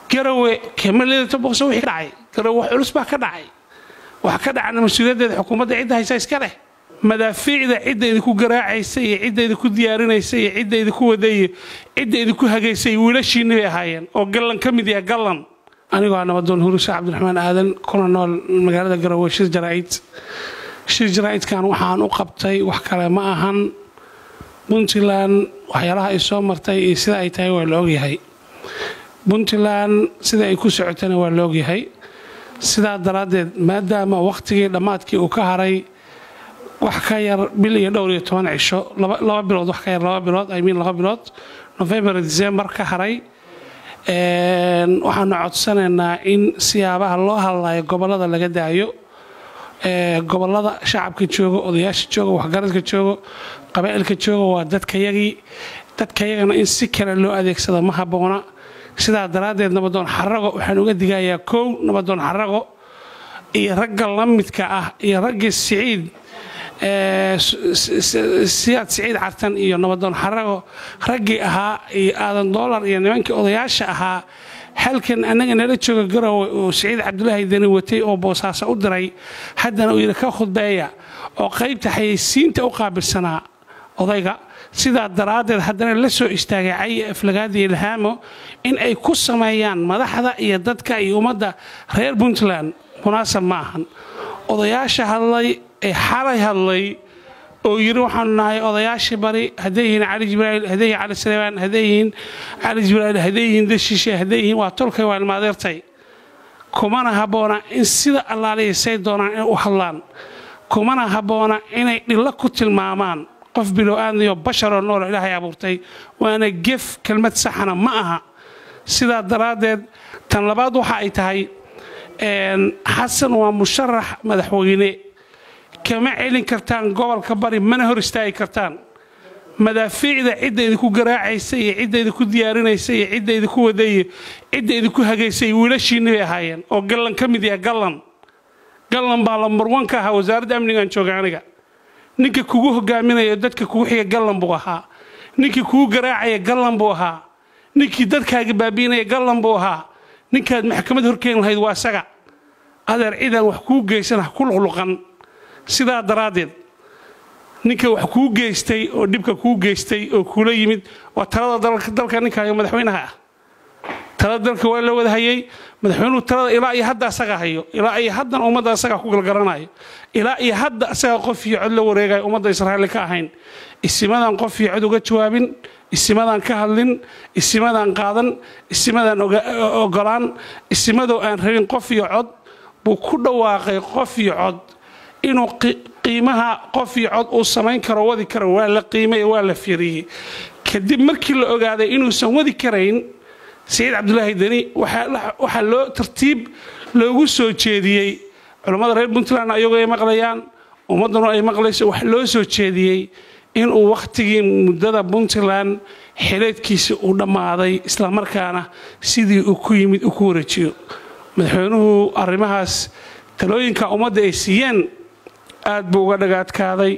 garawe kemalidata boqso wixii ka dhacay garawe wax culus baa ka dhacay waxa ka dhacana mas-uuliyaddeeda xukuumadda cidda haysa iska leh madaafiicda cidda idinku garaacaysa iyo cidda idinku diyaarinaysa iyo cidda idinku waday iyo cidda idinku hagaysay wiilashiinni bay ahaayeen oo gallan ka mid yaha gallan anigoo ah nabadoon hurisha cabdiraxmaan aadan kuna nool magaalada garowe shir jaraa'id shir jaraa'idkan waxaan u qabtay wax kale ma ahan puntland waxyaalaha ay soo martay iyo sida ay tahay waa la ogyahay puntland sida ay ku socotana waa la ogyahay sidaa daraaddeed maadaama wakhtigii dhammaadkii uu ka haray wax ka yar bil iyo dhowr iyo toban cisho laba bilood wax ka yar laba bilood i mean laba bilood november december ka haray waxaanu codsanaynaa in siyaabaha loo hadlayo gobollada laga daayo gobollada shacabka jooga odayaasha jooga waxgaradka jooga qabaa'ilka jooga waa dadkayagii dadkayagana in si kale loo adeegsado ma habboona sidaa daraaddeed nabadoon xarago waxaan uga digayaa kow nabadoon xarago iyo ragga la midka ah iyo raggii siciid siyaad siciid cartan iyo nabadoon xarago raggii ahaa iyo aadan doolar iyo nimankii odayaasha ahaa halkan annaga nala jooga garowe uu siciid cabdulaahi dani watay oo boosaaso u diray haddana uu yidhi ka khudbeeya oo qaybta xayeysiinta u qaabilsanaa odayga sidaa daraaddeed haddana la soo istaagay cayi aflagaadi ilhaamo in ay ku sameeyaan madaxda iyo dadka iyo ummadda reer puntland munaasab ma ahan odayaasha hadlay ee xalay hadlay oo yidhi waxaanu nahay odayaashii bari hadday yihiin cali jibraail hadday yihiin cali salebaan hadday yihiin cali jibraail hadday yihiin dashiishe hadday yihiin waa tolkay waa ilmaadeertay kumana habboona in sida allaaliya say doonaan inay u hadlaan kumana habboona inay dhillo ku tilmaamaan qof bilow-aadniyo basharoo noolo ilaahay abuurtay waana gef kelmad saxana ma aha sidaa daraaddeed tan labaad waxa ay tahay xasan waa musharax madaxweyne kama celin kartaan gobolka bari mana hor istaagi kartaan madaafiicda cidda idinku garaacaysa iyo cidda idinku diyaarinaysa iyo cidda idinku waday iyo cidda idinku hagaysay wiilashiinni bay ahaayeen oo gallan ka mid yaha gallan gallan baa lambarwan ka ahaa wasaaradda amnigaan jooga aniga ninka kugu hogaaminaya dadka kugu xiga gallan buu ahaa ninkii kugu garaacaya gallan buu ahaa ninkii dadkaaga baabiinaya gallan buu ahaa ninkaad maxkamad horkeeni lahayd waa isaga adeer cidaan wax kuu geysan ha ku luqluqan sidaa daraaddeed ninka wax kuu geystay oo dhibka kuu geystay oo kuula yimid waa talada dalka ninkayo madaxweynaha ah talada dalka waa la wada hayay madaxweynuhu talada ilaa iyo hadda asaga hayo ilaa iyo haddan ummadda asaga ku galgaranayo ilaa iyo hadda asaga qof iyo cod la wareegayo ummadda israa'iil ka ahayn isimadaan qof iyo cod uga jawaabin isimadaan ka hadlin isimadaan qaadan isimadaan ogolaan isimadoo aan rabin qof iyo cod buu ku dhawaaqay qof iyo cod inuu qiimaha qof iyo cod uu samayn karo wadi karo waa la qiimay waa la fiiriyey kadib markii la ogaaday inuusan wadi karayn saciid cabdulaahi deni waxaa loo tartiib loogu soo jeediyey culammada reer puntland ayagoo ay maqlayaan ummadduna ay maqlayso wax loo soo jeediyey inuu wakhtigii muddada puntland xileedkiisa uu dhammaaday islamarkaana sidii uu ku yimid uu ku wareejiyo madaxweynuhu arrimahaas talooyinka ummadda ay siiyeen aad buu uga dhagaadkaaday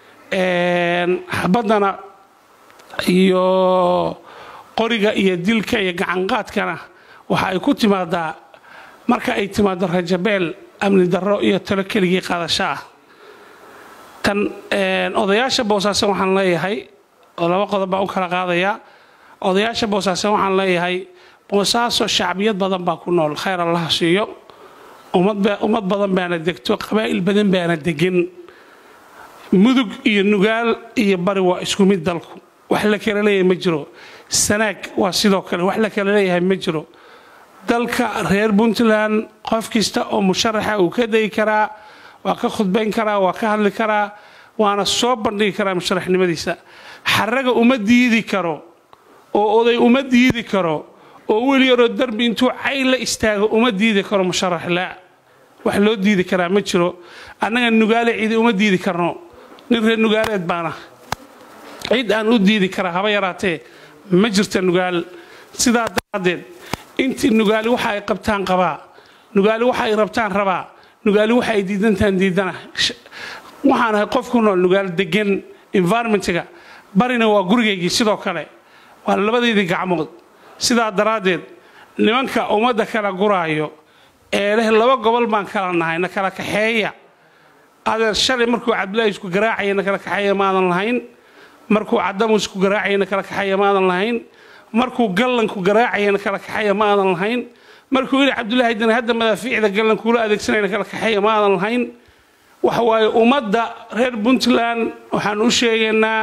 xabaddana iyo qoriga iyo dilka iyo gacanqaadkana waxa ay ku timaadaa marka ay timaado rajabeel amni darro iyo talo keligii qaadasho ah tan odayaasha boosaasan waxaan leeyahay oo laba qodob baa u kala qaadayaa odayaasha boosaasan waxaan leeyahay boosaaso shacbiyad badan baa ku nool khayr allaha siiyo ummad badan baana degto qabaa'il badan baana degan mudug iyo nugaal iyo bari waa isku mid dalku wax la kala leeyahay ma jiro sanaag waa sidoo kale wax la kala leeyahay ma jiro dalka reer puntland qof kasta oo musharaxa uu ka degi karaa waa ka khudbayn karaa waa ka hadli karaa waana soo bandhigi karaa musharaxnimadiisa xaraga uma diidi karo oo oday uma diidi karo oo weli yaroo darbi intuu cay la istaago uma diidi karo musharax laa wax loo diidi karaa ma jiro annaga nugaale cidi uma diidi karno nin reer nugaaleed baana cid aan u diidi karaa haba yaraatee ma jirta nugaal sidaa daraaddeed intii nugaali waxa ay qabtaan qabaa nugaali waxa ay rabtaan rabaa nugaali waxa ay diidantaan diidana waxaan ahay qof ku nool nugaal degan environmentiga barina waa gurigaygii sidoo kale waa labadeydii gacmood sidaa daraaddeed nimanka ummadda kala guraayo ee leh laba gobol baan kala nahay na kala kaxeeya adeer shalay markuu cabdilaahi isku garaacaya na kala kaxeeya maadan lahayn markuu cadamu isku garaacaya na kala kaxeeya maadan lahayn markuu gallanku garaacaya na kala kaxeeya maadan lahayn markuu yidhi cabdulaahi dani hadda madaafiicda gallankuula adeegsanaya na kala kaxeeya maadan lahayn waxa waaye ummadda reer puntland waxaan u sheegaynaa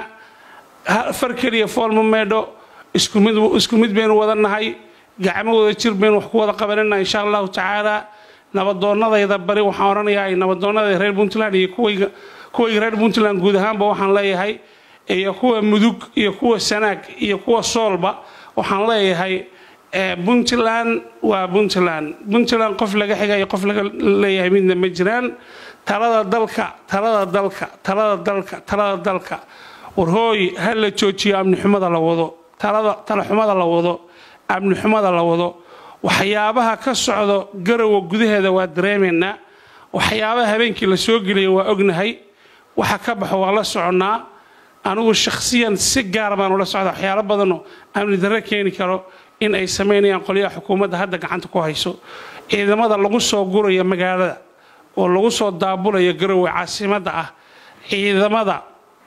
far keliya foolma meedho isku mid baynu wada nahay gacmo wada jir baynu wax ku wada qabanana insha allahu tacaala nabadoonnadayda bari waxaan odhanayaa nabadoonnada reer puntland iyo kuwayga reer puntland guud ahaanba waxaan leeyahay iyo kuwa mudug iyo kuwa sanaag iyo kuwa soolba waxaan leeyahay puntland waa puntland puntland qof laga xigayo qof laga leeyahay midna ma jiraan talada dalka talada dalka talada dalka talada dalka warhooy ha la joojiyo amnixumada la wado talaxumada la wado amnixumada la wado waxyaabaha ka socdo garowa gudaheeda waa dareemaynaa waxyaabaha habeenkii la soo gelaya waa ognahay waxa ka baxo waa la soconnaa anigu shakhsiyan si gaar baan ula socda waxyaalo badanoo amni darre keeni karo in ay samaynayaan qolyaha xukuumadda hadda gacanta ku hayso ciidamada lagu soo guraya magaalada oo lagu soo daabulaya garowe caasimadda ah ciidamada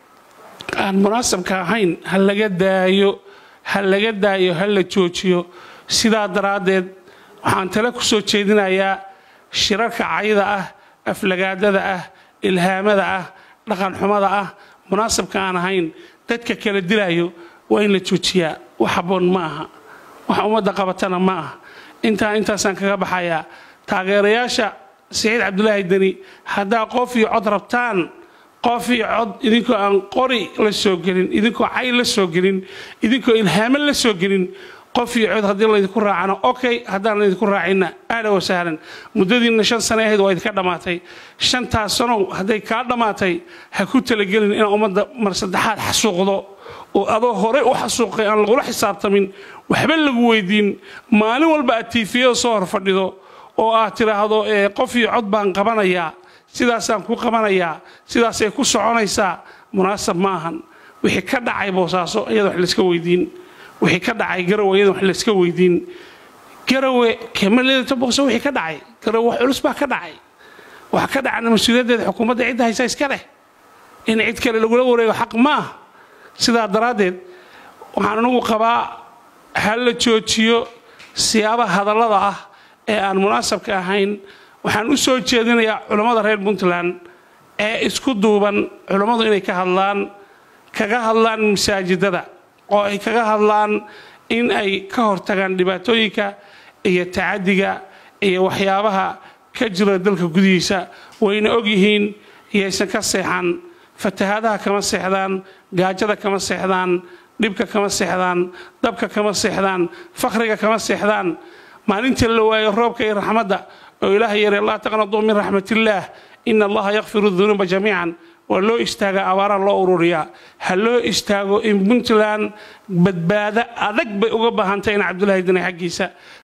aan munaasabka ahayn ha laga daayo ha laga daayo ha la joojiyo sidaa daraaddeed waxaan tale ku soo jeedinayaa shirarka cayda ah aflagaadada ah ilhaamada ah dhaqanxumada ah munaasabka aan ahayn dadka kala dilaayo waa in la joojiyaa wax habboon ma aha wax ummadda qabatana ma aha intaa intaasaan kaga baxayaa taageerayaasha saciid cabdulaahi deni haddaa qof iyo cod rabtaan qof iyo cod idinkoo aan qori la soo gelin idinkoo cay la soo gelin idinkoo ilhaamo la soo gelin qof iyo cod haddii laydinku raacana okay haddaan laydinku raacinna ahla wasahlan muddadiinna shan sane ahayd waa idinka dhammaatay shantaas sanow hadday kaa dhammaatay ha ku talagelin inaad ummadda mar saddexaad xasuuqdo oo adoo horey u xasuuqay aan lagula xisaabtamin waxba lagu weydiin maalin walba aad tiifiyada soo hor fadhido oo aad tidhaahdo qof iyo cod baan qabanayaa sidaasaan ku qabanayaa sidaasay ku soconaysaa munaasab ma ahan wixii ka dhacay boosaaso iyada wax layska weydiin wixii ka dhacay garowe iyada wax layska weydiin garowe kemaleedata boose wixii ka dhacay garowe wax culus baa ka dhacay waxa ka dhacana mas-uuliyaddeeda xukuumadda cidda haysa iska leh in cid kale lagula wareego xaq maaha sidaa daraaddeed waxaan anigu qabaa ha la joojiyo siyaabaha hadallada ah ee aan munaasabka ahayn waxaan u soo jeedinayaa culammada reer puntland ee isku duuban culammadu inay ka hadlaan kaga hadlaan masaajidada oo ay kaga hadlaan in ay ka hortagaan dhibaatooyinka iyo tacadiga iyo waxyaabaha ka jira dalka gudihiisa wayna ogyihiin iyaysan ka seexan fatahaadaha kama seexdaan gaajada kama seexdaan dhibka kama seexdaan dabka kama seexdaan fakhriga kama seexdaan maalintii la waayo roobka iyo raxmadda oo ilaahay yare laa taqnaduu min raxmatillaah ina allaha yakfiru dunuuba jamiican waa loo istaagaa abaaraha loo ururiyaa ha loo istaago in puntland badbaado adag bay uga baahantay in cabdulaahi dani xaggiisa